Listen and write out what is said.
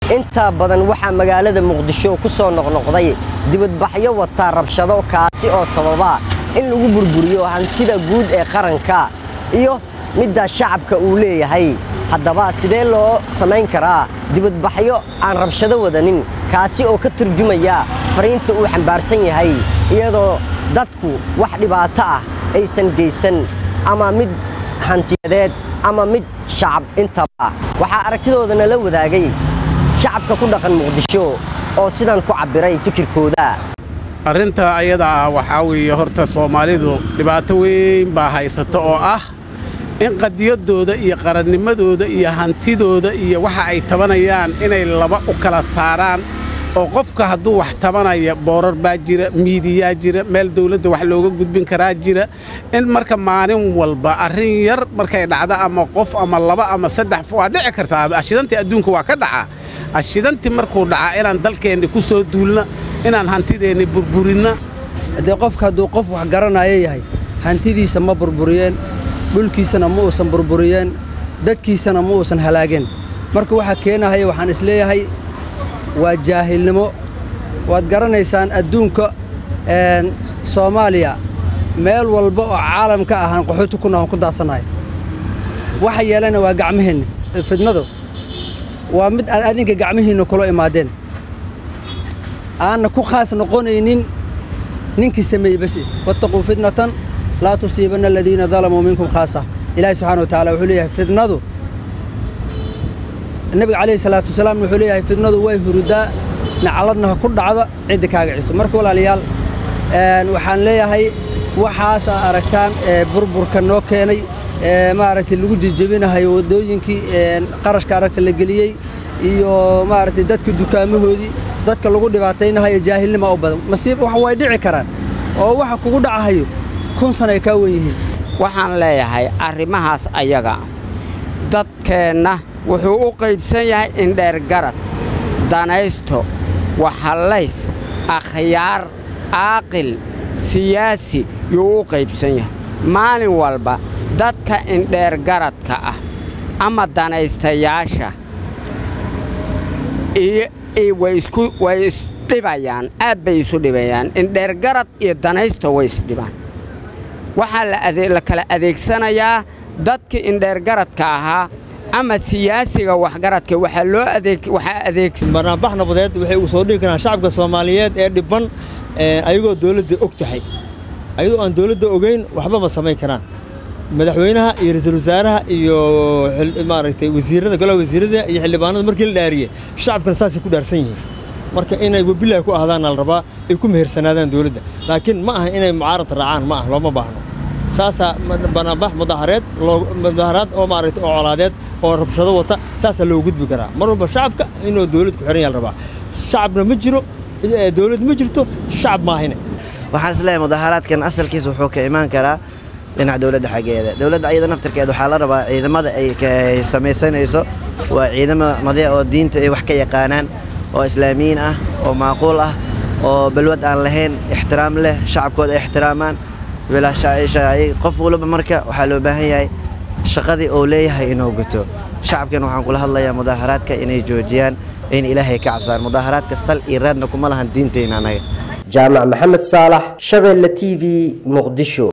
intaa badan waxaa magaalada muqdisho ku soo noqnoqday dibadbaxyo wataa rabshado kaasi oo sababa in lagu burburiyo hantida guud ee qaranka iyo midda shacabka uu leeyahay haddaba sidee loo samayn karaa dibadbaxyo aan rabshado wadanin kaasi oo ka turjumaya fariinta uu xambaarsan yahay iyadoo dadku wax dhibaato ah aysan geysan ama mid hantiyadeed ama mid shacab intaba waxaa aragtidooda nala wadaagay shacabka ku dhaqan muqdisho oo sidan ku cabbiray fikirkooda arrinta ayada ah waxaa weeye horta soomaalidu dhibaato weyn baa haysata oo ah in qadiyaddooda iyo qarannimadooda iyo hantidooda iyo waxa ay tabanayaan inay laba u kala saaraan oo qofka hadduu wax tabanaya boorar baa jira miidiyaa jira meel dawladda wax looga gudbin karaa jira in marka maalin walba arrin yar markay dhacdo ama qof ama laba ama saddex waa dhici kartaa ashidantii adduunka waa ka dhacaa ashidantii markuu dhacaa inaan dalkeenni ku soo duulna inaan hantideenni burburinna haddee qofka hadduu qof wax garanaya yahay hantidiisa ma burburiyeen dhulkiisana ma uusan burburiyeen dadkiisana ma uusan halaageen marka waxaa keenahaya waxaan isleeyahay waa jaahilnimo waad garanaysaan adduunka soomaaliya meel walba oo caalamka ahaan qaxooti kuna aan ku daasanahay waxa yeelana waa gacmaheenna fidnadu waa mid aan adinka gacmihiinna kula imaadeen aanna ku khaas noqonaynin ninkii sameeyey bas wattaquu fitnatan laa tusiibanna aladiina dalamuu minkum khaasa ilaahi subxana wa tacala wuxuu leeyahay fidnadu nebiga calayhi salaatu wasalaam wuxuu leeyahay fidnadu way hurudaa nacaladna ha ku dhacda cidda kaaga ciso marka walaalayaal waxaan leeyahay waxaas aa aragtaan burburka noo keenay maaragtay lagu jejebinahayo waddooyinkii qarashka aragta la geliyey iyo maaragtay dadka dukaamahoodii dadka lagu dhibaataynahayo jaahilnima u badan masiib wax way dhici karaan oo waxa kugu dhacahayo kun sana ay kaa wen yihiin waxaan leeyahay arrimahaas ayaga dadkeenna wuxuu u qaybsan yahay indheergarad danaysto waxallays akhyaar aaqil siyaasi yuu u qaybsan yahay maalin walba dadka indheergaradka ah ama danaystayaasha way isdhibayaan aad bay isu dhibayaan indheergarad iyo danaysta way isdhibaan waxaa la kala adeegsanayaa dadkii indheergaradka ahaa ama siyaasiga waxgaradka waxaa loo barnaambax nabadeed waxay uu soo dhigi karaan shacabka soomaaliyeed ee dhibban ayagoo dawladda og tahay ayadoo aan dawladda ogayn waxba ma samayn karaan madaxweynaha iyo ra-iisul wasaaraha iyo maaragtay wasiirrada golaha wasiirrada iyo xildhibaanada markii la dhaariyey shacabkana saasay ku dhaarsan yihiin marka inay webilahi ku ahdaanna la rabaa ay ku mehersanaadaan dawladda laakiin ma aha inay mucaarad raacaan ma ah looma baahno saasaa banaanbax mudaahareed mudaharaad oo maaragtay oo colaadeed oo rabshado wata saasaa loo gudbi karaa mar walba shacabka inuu dawlad ku xihan yaha la rabaa shacabna ma jiro dawlad ma jirto shacab maahine waxaan isleeyahay mudaharaadkan asalkiisa wuxuu ka imaan karaa dhinaca dawladda xaggeeda dawladda ayada naftarkeeda waxaa la rabaa ciidamada ay samaysanayso waa ciidamo madiic oo diinta ay wax ka yaqaanaan oo islaamiyiin ah oo macquul ah oo balwad aan lahayn ixtiraam leh shacabkooda ay ixtiraamaan qof waliba marka waxaa loo baahan yahay shaqadii uu leeyahay inuu guto shacabkan waxaan kula hadlayaa mudaaharaadka inay joojiyaan in ilaahay ka cabsaan mudaaharaadka sal iyo raadna kuma lahan diintayna anaga jaamac maxamed saalax shabeelle t v muqdisho